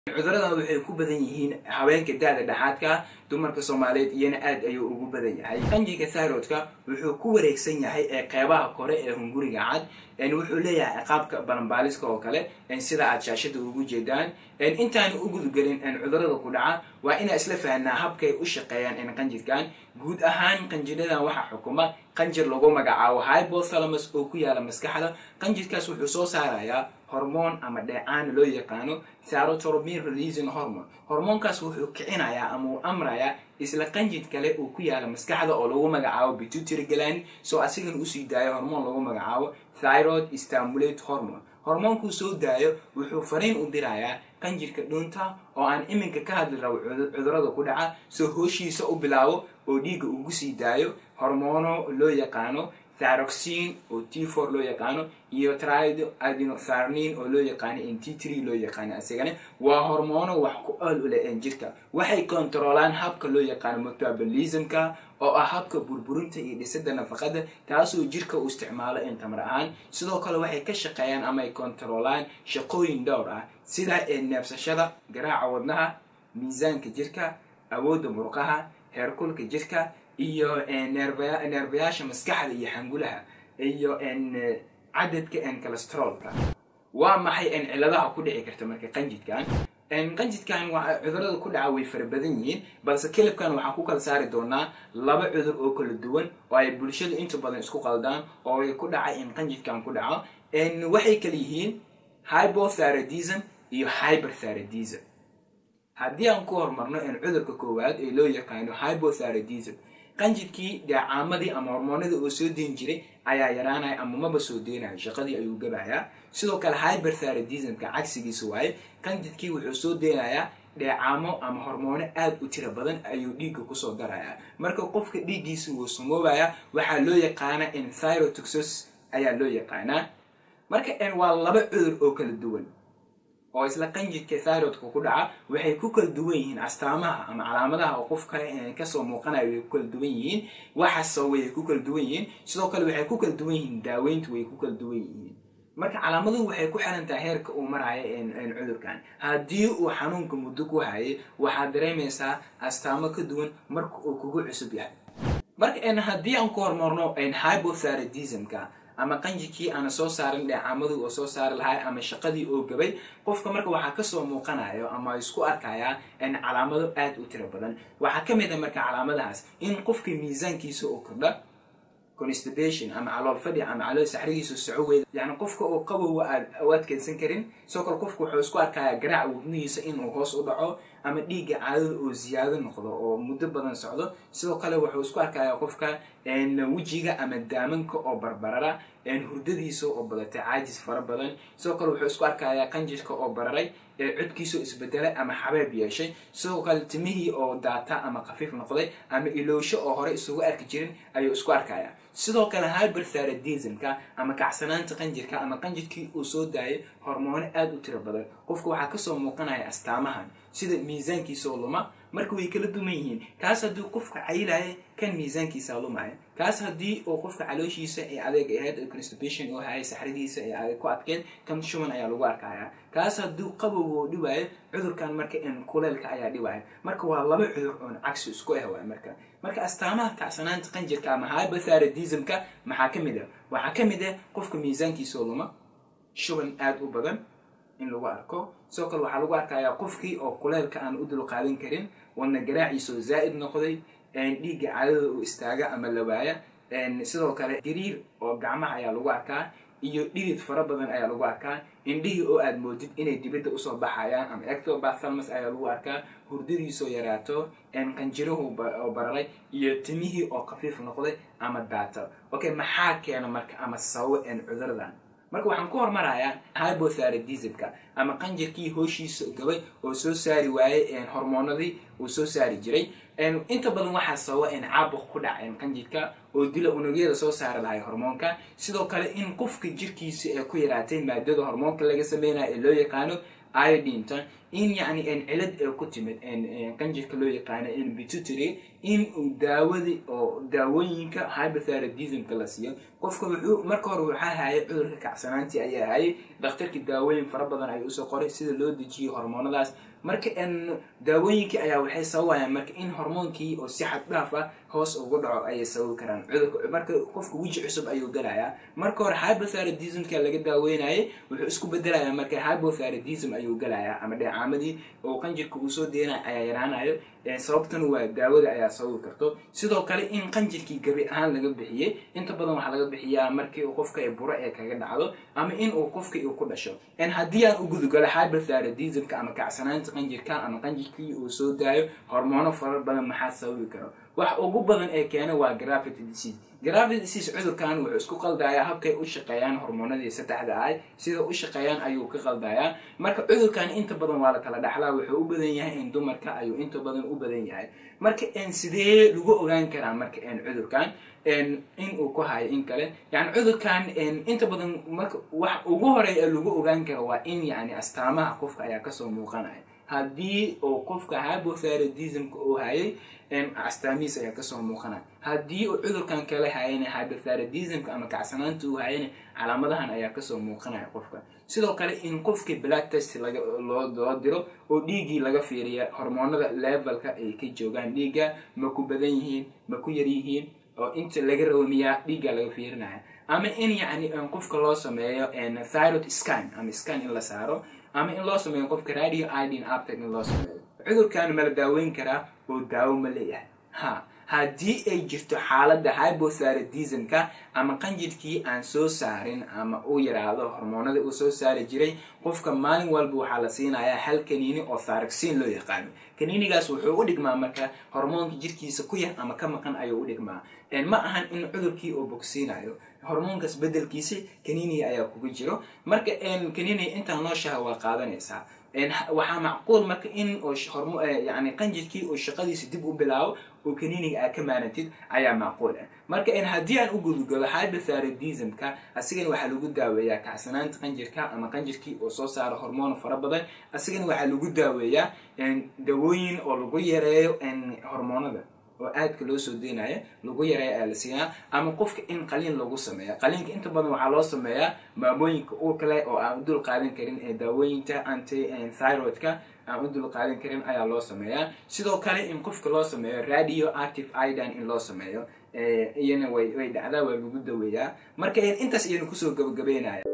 cuduradan waxay ku badan yihiin haweenka da-da dhexaadka dumarka soomaaliyeed iyana aad ayuu ugu badan yahay qanjiga thyroidka wuxuu ku wareegsan yahay ee qeybaha kore ee hunguriga cad wuxuu leeyahay ciqaabka balanbaaliska oo kale sida aad shaashada ugu jeedaan intaan u gudgelin cudurada ku dhaca waa inaa isla fahnaa habkay u shaqeeyaan qanjirkan guud ahaan qanjiradan waxaa xukuma qanjir lagu magacaabo hypothalamus oo ku yaala maskaxda qanjirkaas wuxuu soo saarayaa hormoon ama dheecaan loo yaqaano thyrotorbin releasing hormone hormoonkaas wuxuu kicinayaa ama uu amrayaa isla qanjid kale uu ku yaala maskaxda oo lagu magacaabo pituitary gland soo asigana usii daayo hormoon lagu magacaabo thyroid stimulate hormone hormoonkuu soo daayo wuxuu fariin u dirayaa qanjirka dhuunta oo aan iminka ka hadli rabo cudurada ku dhaca soo hooshiisa u bilaabo oo dhiigga ugu sii daayo hormoono loo yaqaano thyroxine oo t for loo yaqaano iyo triadinotharnin oo loo yaqaano in t tree loo yaqaano isagana waa hormoono wax ku ool u leh jirka waxay kontaroolaan habka loo yaqaano metabolismka oo ah habka burburinta iyo dhisada nafaqada taasoo jirka uu isticmaalo in tamar ahaan sidoo kale waxay ka shaqeeyaan ama ay kontaroolaan shaqooyin dhowr ah sida neefsashada garaaca wadnaha miisaanka jirka awoodda murqaha heerkulka jirka iyo neerbayaasha maskaxda iyo xangulaha iyo cadadka calestrolka waa maxay ciladaha ku dhici karta marka qanjidkan qanjidkan cudurada ku dhaca way fara badan yihiin balse kelibkan waxaan ku kala saari doonaa laba cudur oo kala duwan oo ay bulshada inta badan isku qaldaan oo ay ku dhacay in qanjidkan ku dhaco waxay kala yihiin hypothyroidism iyo hyperthyroidism haddii aan ku horumarno in cudurka koowaad ee loo yaqaano hypothyroidism qanjidkii dheecaamadii ama hormoonadii oo soo deyn jiray ayaa yaraanaya ama maba soo deynayo shaqadii ayuu gabayaa sidoo kale hyperthyroidismka cagsigiisa waaye qanjidkii wuxuu soo deynayaa dheecaamo ama hormoono aad u tira badan ayuu dhiigga kusoo darayaa marka qofka dhiiggiisa wuu samoobaya waxaa loo yaqaana in thyrotoxos ayaa loo yaqaanaa marka waa laba cudur oo kala duwan oo isla qanjidka thyroidka ku dhaca waxay ku kala duwan yihiin astaamaha ama calaamadaha oo qofka kasoo muuqanaya way ku kala duwan yihiin waxaasoo way ku kala duwan yihiin sidoo kale waxay ku kala duwan yihiin daaweyntu way ku kala duwan yihiin marka calaamaduhu waxay ku xiran tahay heerka uu marayo cudurkan haddii uu xanuunka muddo ku hayay waxaad dareemaysaa astaamo ka duwan marka uu kugu cusub yahay marka haddii aan ku hormarno hypothyroidismka ama qanjikii aana soo saarin dheecaamadii oo soo saari lahay ama shaqadii oo gabay qofka marka waxaa kasoo muuqanayo ama isku arkayaa calaamado aad u tiro badan waxaa ka mid a marka calaamadahaas in qofka miisaankiisa oo kordha constipation ama calool fadhi ama calool saxrigiisa soco weyda yani qofka oo qabowa aad u adkeysan karin sidoo kale qofka wuxuu isku arkayaa garaaca wadnihiisa inuu hoos u dhaco ama dhiigga caadada oo ziyaado noqdo oo muddo badan socdo sidoo kale wuxuu isku arkayaa qofka wejiga ama daamanka oo barbarara hurdadiisa oo badatay caajis fara badan sidoo kale wuxuu isku arkayaa qanjirka oo bararay codkiisa oo isbedelay ama xabeeb yeeshay sidoo kale timihii oo daata ama khafiif noqday ama iloosho oo hore isugu arki jirin ayuu isku arkayaa sidoo kale hyperthyroidismka ama kacsanaanta qanjirka ama qanjirkii uu soo daayay hormoono aad u tiro badan qofka waxaa kasoo muuqanaya astaamahan sida miisaankiisa oo luma marka way kala duman yihiin kaas haddii qofka caylaya kan miisaankiisa lumaya kaas haddii oo qofka calooshiisa ee adeeg ahayd constipation oo hayay saxridiisa ee adeeg ku adkeed kan shuban ayaa lagu arkaya kaas haddii qabow oo dhibaayo cudurkan marka in kuleelka ayaa dhibaya marka waa laba cudur oon cagsi isku ah waay marka marka astaamaha kacsanaanta qanjirka ama hypothyroidismka maxaa ka mid ah waxaa ka mid ah qofka miisaankiisa oo luma shuban aad u badan in lagu arko sidoo kale waxaa lagu arkayaa qofkii oo kuleelka aan u dulqaadan karin wadna garaaciisa oo zaa'id noqday dhiigga caadada oo istaaga ama lawaaya sidoo kale gariir oo gacmaha ayaa lagu arkaa iyo dhidid fara badan ayaa lagu arkaa indhihii oo aad moodid inay dibadda usoo baxayaan ama ectobathalmus ayaa lagu arkaa hurdadiisoo yaraato qanjirahu oo bararay iyo timihii oo khafiif noqday ama daata okay maxaa keena marka ama sababo cuduradan marka waxaan ku hormarayaa hypothyroidismka ama qanjirkii hooshiisa gabay oo soo saari waayey hormoonadii uu soo saari jiray inta badan waxaa sababa in caabuq ku dhaca qanjirka oo dila unugyada soo saari lahay hormoonka sidoo kale in qofka jirkiisa ee ku yaraatay maadada hormoonka laga sameynayo ee loo yaqaano iodinta in yani cilad ee ku timid qanjirka loo yaqaano bitutory in uu daawadi oo daawooyinka hypothyroidismka la siiyo qofka wuxuu marka hore waxaa hayay cudurka kacsanaantii ayaa hayay dhakhtarkii daawooyin fara badan ayuu usoo qoray sida loo dejiyo hormoonadaas marka daawooyinkii ayaa waxay sababayaan marka in hormoonkii oo si xad dhaaf ah hoos ugu dhaco ayay sababi karaan cudurka marka qofka weji cusub ayuu galayaa marka hore hypothyroidismka laga daaweynayay wuxuu isku bedelayaa marka hypothyroidism ayuu galayaa ama dheecaamadii oo qanjirka uu soo deenaya ayaa yaraanayo sababtan waa daawada ayaa sababi karto sidoo kale in qanjirkii gabi ahaan laga bixiyey inta badan waxaa laga bixiyaa markii qofka buro ee kaga dhacdo ama in uu qofka uu ku dhasho haddii aan u gudugalo hypothyroidismka ama kacsanaanta qanjirka ama qanjirkii uu soo daayo hormoono fara badan maxaa sababi karo wax ugu badan ee keena waa gravity disease gravity disease cudurkan wuxuu isku qaldayaa habkay u shaqeeyaan hormoonadii saddexda ahay sida u shaqeeyaan ayuu ka qaldayaa marka cudurkan inta badan waa la kala dhaxlaa wuxuu u badan yahay in dumarka ayuu inta badan u badan yahay marka sidee lagu ogaan karaa marka cudurkan in uu ku hayo in kale yani cudurkan inta badan marka wax ugu horeeya lagu ogaan karo waa in yani astaamaha qofka ayaa kasoo muuqanaya haddii uu qofka hypothyroidismka uu hayay astaamihiis ayaa kasoo muuqanaya haddii uu cudurkan kale hayana hypothyroidismka ama kacsanaanta uu hayana calaamadahan ayaa kasoo muuqanaya qofka sidoo kale in qofkii black test loo diro oo dhiiggii laga fiiriya hormoonada levelka ay ka joogaan dhiigga ma ku badan yihiin ma ku yar yihiin oo inta laga rawmiyaa dhiigga laga fiirinaya ama in yani qofka loo sameeyo thyroid scan ama scan in la saaro ama in loo sameeyo qofka radio idin aptec in loo sameeyo cudurkan ma la daaweyn karaa oo daawo ma leeyahay ha haddii ay jirto xaaladda hypothyroidismka ama qanjirkii aan soo saarin ama uu yidhaahdo hormoonada uu soo saari jiray qofka maalin walba waxaa la siinayaa hal kaniini oo tharagsin loo yaqaano kaniinigaas wuxuu u dhigmaa marka hormoonka jirkiisa ku yar ama ka maqan ayuu u dhigmaa ma ahan in cudurkii uu bogsiinayo hormoonkaas bedelkiisa kaniiniga ayaa kuga jiro marka kaniiniga intaa nooshaha waa qaadanaysaa waxaa macquul marka in yani qanjirkii uu shaqadiisa dib u bilaabo oo kaniiniga aad ka maanantid ayaa macquul ah marka haddii aan u gudugalo hypothyroidismka asigana waxaa lagu daaweeyaa kacsanaanta qanjirka ama qanjirkii oo soo saaro hormoon fara badan asigana waxaa lagu daaweeyaa dawooyin oo lagu yareeyo hormoonada oo aadka loo soo deynaya lagu yareeya ayaa la siinaa ama qofka in qaliin lagu sameeya qaliinka inta badan waxaa loo sameeyaa maamooyinka uu kale oo aan u dul qaadan karin ee daawooyinta anti thyroidka aan u dul qaadan karin ayaa loo sameeyaa sidoo kale in qofka loo sameeyo radio active idan in loo sameeyo iyana way way dhacdaa waa lagu daweeyaa marka intaas iyanu kusoo gabagabeynaya